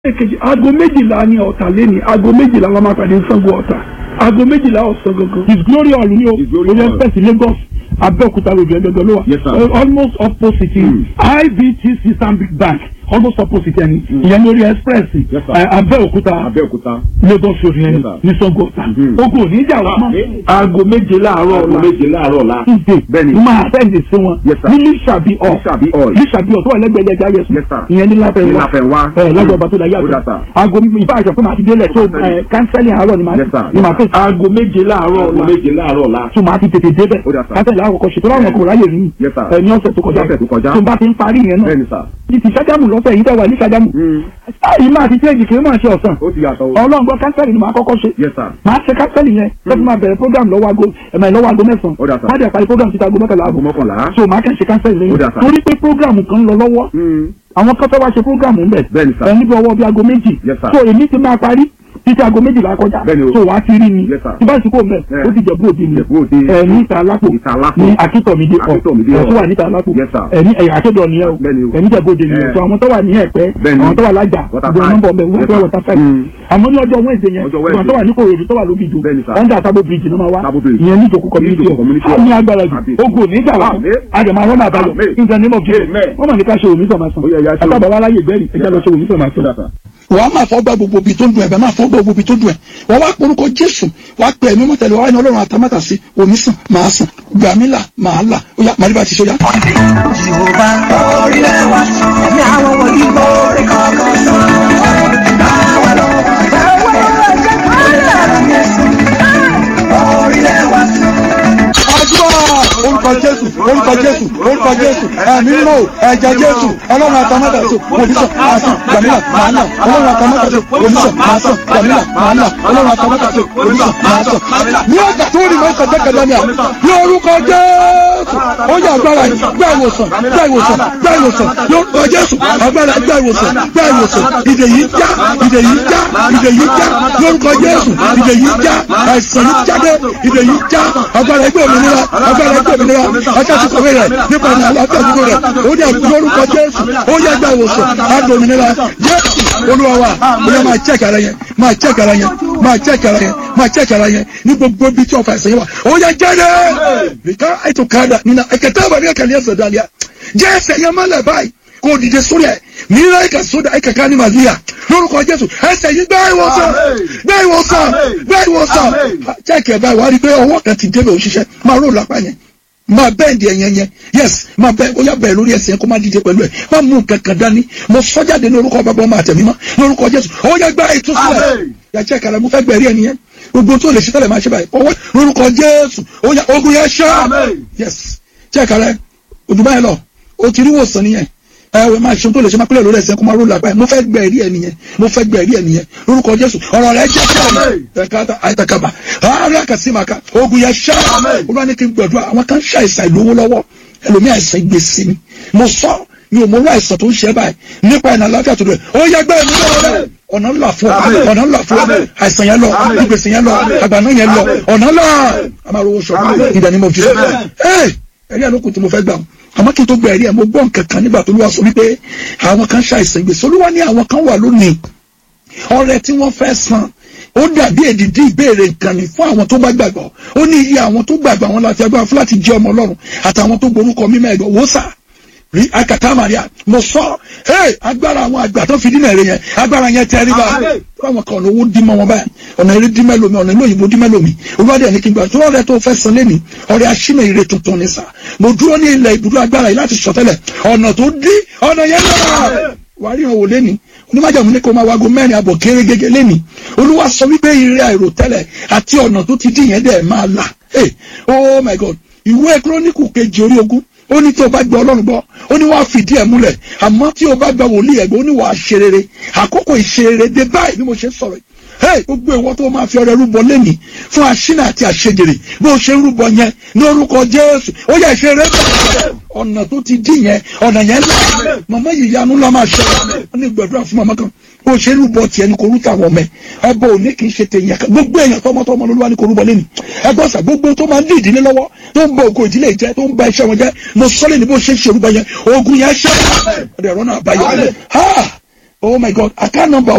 èkejì aago méjìlá ni ọ̀tà lẹ́ni aago méjìlá la máa pàdé Ṣàngó ọ̀tà aago méjìlá ọ̀sán gangan. his glory hall ni o His Glory orí Hall. express Lagos Abẹ́òkúta road ẹgbẹ̀gbẹ̀ ló wà Yes, sir. Uh, almost opposite Mm. IBTC Stanbic Bank almost opposite ẹni ìyẹn lórí express Yes, sir. uh, Abẹ́òkúta Abẹ́òkúta. Lagos road yẹn Yes, sir. ní Ṣàngó ọ̀tà Mhm. ogun òní ìjà wà mọ́ Ah, aago méje láàárọ̀ Aago ọ̀la méje láàárọ̀ la. tuesday Bẹ́ẹ̀ni. máa tẹ̀lé sí wọn Yes, sir. ní lísàbí ọ̀ Lísàbí Hall. lísàbí ọ̀ tó wà lẹ́gbẹ̀ẹ́ ẹja yẹsùn Yes, sir. ìyẹn ní láfẹ́ Ní wá Láfẹnwá. ẹ lọ́jọ́ ọba tó la Ó dà, yàtọ̀ sir. aago ìbá àṣọ fún màá ti délẹ̀ tó ẹ kánsẹ́lì àárọ̀ ni màá Yes, sir. ni màá fẹ́ aago méje láàárọ̀ Aago ọ̀la méje láàárọ̀ la. tó máa ti tètè débẹ̀ Ó dà, sir. kánsẹ́lì àárọ̀ kọ̀ ṣètò láwọn kò ráyè rí Yes, sir. ẹ ní ọ̀sẹ̀ tó kọjá Ọ̀sẹ̀ tó kọjá. tó bá ti ń parí yẹn náà Bẹ́ẹ̀ni sà. ní ti ṣájámù lọ́sẹ̀ yìí tẹ́wà ní ṣájámù Mm. yìí máa ti tẹ́ẹ̀jì kì í máa ṣe ọ̀sán Ó ti yàtọ̀ o. ọlọ́run gbọ́ kánsẹ́lì ni màá kọ́kọ́ ṣe Yes, sir. máa ṣe kánsẹ́lì yẹn tó fi máa bẹ̀rẹ̀ program lọ́wọ́ aago ẹ̀mẹ̀ lọ́wọ́ aago mẹ́sàn-án Ó dà, sir. má dẹ̀ parí program títa aago mọ́kànlá Aago ààbọ̀ mọ́kànlá. so màá kẹ́ ṣe kánsẹ́lì Ó lẹ́yìn dà, sir. torí pé program kan ń lọ lọ́wọ́ Mm. àwọn kan fẹ́ wá ṣe program ń bẹ̀ Bẹ́ẹ̀ni, sir. ẹ níbi ọwọ́ bíi aago méjì Yes, sir. so èmi ti máa parí títí aago méjìlá kọjá Bẹ́ẹ̀ni o. so wàá ti rí mi Yes, sir. tí bá ìsìnkú mẹ́ Yeah. ó ti jẹ̀bú òde mi Ìjẹ̀bú Òde. ẹ ní ìta alápò Ìta Alápò. ní akíntọ̀mídé ọ̀ Akíntọ̀mídé ẹ̀ Hall. tó wà níta alápò Yes, sir. ẹ ní ẹ̀yà akédọ̀ nìyẹn o Bẹ́ẹ̀ni o. ẹ̀ ní jẹ̀bú òde nìyẹn Yeah. so àwọn tó wà ní ẹ̀pẹ́ Bẹ́ẹ̀ni. àwọn tó wà lájà Water ìbọn Five. nọ́mbà ọmọ ìwé Yes, ẹgbẹ́ sir. water five Mm. àmọ́ ní ọjọ́ Wednesday yẹn Ọjọ́ ìwọ̀n Wednesday. tó wà ní kòròdú tó wà lóbìjọ Bẹ́ẹ̀ni, sir. under Sabo bridge ní ma wá Sabo Bridge. ìyẹn ní ìjòkó community Ní hall Ìjòkó community á hall. ní agbára jù Àbí. ogun ò ní jà wá Àmín. àjẹmọ́ àwọn àbáyọ Àmín. in the name of Jesus Amen. wọ́n mọ̀ ní ká ṣe òmísọ̀ máa sàn Ó yẹ ẹ̀yà ṣe o. àtàbà wa láyè gbẹ́rì ẹja lọ ṣe òmísọ̀ máa Ó dà, sàn sir. wàá máa fọ́ gbà gbogbo ibi tó ń dùn ẹ̀ bẹ́ẹ̀ máa fọ́ gbà gbogbo ibi tó dùn ẹ̀ wọ́n wá porúkọ jésù wàá pè ẹ̀mí mọ́tẹ́lẹ̀ wàá ní ọlọ́run àtàmátà sí omi sàn máa sàn gbàmílà máa là ó yá màdìbà ti sọ́jà. Jehova orílẹ̀ wa ní àwọn wọ̀nyí borí kankan sọ. Báwa lọ báwa lọ jẹ́ kọ́lá Jésù. Orílẹ̀ wa àdúrà orúkọ jésù orúkọ jésù orúkọ jésù ẹ̀mí mímọ́ ẹ̀jẹ̀ jésù ọlọ́run àtàmátà sí omi sàn máa sàn gbàmílà máa là ọlọ́run àtàmátà sí omi sàn máa sàn gbàmílà máa là ọlọ́run àtàmátà sí omi sàn máa sàn. ní ọjà tó rí mọ́tò jẹ́kẹ̀dá ni à ní orúkọ jésù ó yẹ agbára yìí gbá ìwòsàn gbá ìwòsàn gbá ìwòsàn lórúkọ jésù agbára gbá ìwòsàn gbá ìwòsàn ìdè yìí já ìdè yìí já ìdè yìí já lórúkọ jésù ìdè yìí já àìsàn yìí jáde ìdè yìí já agbára ẹgbẹ́ òmìnira agbára ẹgbẹ́ òmìnira ọjọ́ ti kọ̀wé rẹ̀ nípa ní àlàáfíà àdúgbò rẹ̀ ó dẹ̀ lórúkọ jésù ó yẹ gbá ìwòsàn àgbà òmìnira jésù olúwa wa ó yẹ máa check ara yẹn máa check ara yẹn máa check ara yẹn máa check ara yẹn ní gbogbo ibi tí ọ̀fà ìsẹ̀yìn wà ó yẹ jáde nìkan ètò kàdà nínú ẹ̀kẹ́tẹ́ àbàmì ẹ̀kẹ́lẹ́ ẹ̀sẹ̀ dàlíà jẹ́ ẹsẹ̀ yẹn mọ́lẹ̀ báyìí kò dìde sórí ẹ̀ mìíràn ẹ̀ka sódà ẹ̀ka ká ní màlíà lórúkọ jésù ẹsẹ̀ yìí gbá ìwòsàn gbá ìwòsàn gbá ìwòsàn check ẹ̀ báyìí wà á rí i pé ọwọ́ kan ti débẹ̀ òṣìṣẹ́ máa rò lápá yẹn máa bẹ́ẹ̀ di ẹ̀yẹn yẹn yes máa bẹ́ẹ̀ ó yà bẹ́ẹ̀ lórí ẹsẹ̀ yẹn kó má dìde pẹ̀lú ẹ̀ má mú nǹkan kan dání mo sọ́jáde ní orúkọ bàbá ọmọ àtẹ̀mí mọ́ lórúkọ jésù ó yẹ gbá ìtúsílẹ̀ yà check ara mo fẹ́ gbẹ̀rí ẹ̀ nìyẹn gbogbo tó lè ṣe tẹ́lẹ̀ máa ṣe báyìí ọwọ́ lórúkọ jésù ó yà ogun yẹn ṣá yes check ara ẹ̀ òdùbá yẹn lọ o ti rí wòsàn nìyẹn ẹ wẹ máa ṣe tó lè ṣe máa pẹ́lẹ̀ lórí ẹsẹ̀ kó máa ró lápá ẹ̀ mo fẹ́ gbẹ ẹ̀rí ẹ̀ nìyẹn mo fẹ́ gbẹ ẹ̀rí ẹ̀ nìyẹn lórúkọ jésù ọ̀rọ̀ rẹ̀ jẹ́ sẹ́yìn ẹ̀ka àìtàkàbà ààrẹ àkàsímàkà ogun yẹn ṣá olúwa ní kí n gbàdúrà àwọn kan ṣàìsàn ìlówó lọ́wọ́ ẹlòmí àìsàn gbèsè ni mo sọ mi ò mọ orú àìsàn tó ń ṣe báyìí nípa ìnà àlàáfíà tó dẹ̀ ó yẹ gbẹ́ mi lọ́wọ́ ọ̀nà ńlá fún ọ ọ̀nà ńlá fún ọ àìsàn yẹn lọ ìgbèsè yẹn lọ àgbàná yẹn lọ ọ̀nà ńlá àmàlówó sọ ìdánimọ̀ mo fi ẹ ẹ̀rí àlókù tí mo fẹ́ gbà àmọ́ kí n tó gba ẹ̀rí ẹ̀ mo gbọ́ nǹkan kan nígbà tó lówà sọ wípé àwọn kan ṣàìsàn gbèsè olúwa ní àwọn kan wà lónìí ọrẹ tí wọ́n fẹ́ san ó dàbí èdìdí ìbéèrè nǹkan ni fún àwọn tó bá gbàgbọ́ ó ní iye àwọn tó gbàgbọ́ àwọn láti agbára fún láti jẹ́ ọmọ ọlọ́run àtàwọn tó gborúkọ mímọ́ ẹ̀gbọ́ wò sà rí akata maria mo sọ hey agbára àwọn àgbà tó fi dínà èrè yẹn agbára yẹn tẹrí bá àwọn kan ọ̀nà owó dí mọ́ wọn báyìí ọ̀nà eré dí mẹ́lòmí ọ̀nà ìlú òyìnbó dí mẹ́lòmí olùwádìí ẹni kí n gbà tó ọ̀rẹ́ tó fẹ́ san lẹ́ni ọ̀rẹ́ aṣínà ire tuntun ni sà mo dúró ní ilẹ̀ ibùdó agbára yìí láti sọtẹ́lẹ̀ ọ̀nà tó dí ọ̀nà yẹn lọ́wọ́ wàá rí ìrànwọ́ lẹ́ni onímọ̀jàmù ní kó máa wago mẹ́rin àbọ̀ kéré gẹ́gẹ́ lẹ́ni olúwa sọ wípé ire àìròtẹ́lẹ̀ àti ọ̀nà tó ti dí yẹn dẹ̀ máa là hey oh my god ìwé kírónìkù kejì orí ogún ó ní tí o bá gba ọlọ́run gbọ́ ó ní wàá fìdí ẹ̀ múlẹ̀ àmọ́ tí o bá gba wòlíì ẹ̀gbẹ́ ó ní wàá ṣe rere àkókò ìṣe rere dé báyìí bí mo ṣe ń sọ̀rọ̀ yìí hey gbogbo ìwọ tó máa fi ọrẹ rúbọ lẹ́nìí fún aṣínà àti àṣejèrè bó o ṣe ń rúbọ yẹn ní orúkọ jésù ó yẹ ṣe rere bẹ́ẹ̀ ọ̀nà tó ti dí yẹn ọ̀nà yẹn là màmá yìí yanu la máa ṣe wọn ní gbàdúrà fún màmá kan bó o ṣe ń rúbọ tiẹ̀ ní kò rú tàwọn ọmọ ẹ ẹbọ òní kì í ṣe tèèyàn kan gbogbo èèyàn tọmọtọmọ ló wà ní kò rúbọ lẹ́nìí ẹgbọ́n sà gbogbo tó máa ń dí ìdílé lọ́wọ́ tó ń bọ ògo ìdílé jẹ tó ń ba iṣẹ́ wọn jẹ mo sọ́lé ní bó ṣe ń ṣe orúbọ yẹn ogun yẹn ṣẹ́ ọ̀dẹ̀ ẹ̀rọ náà báyọ̀ ha oh my god account number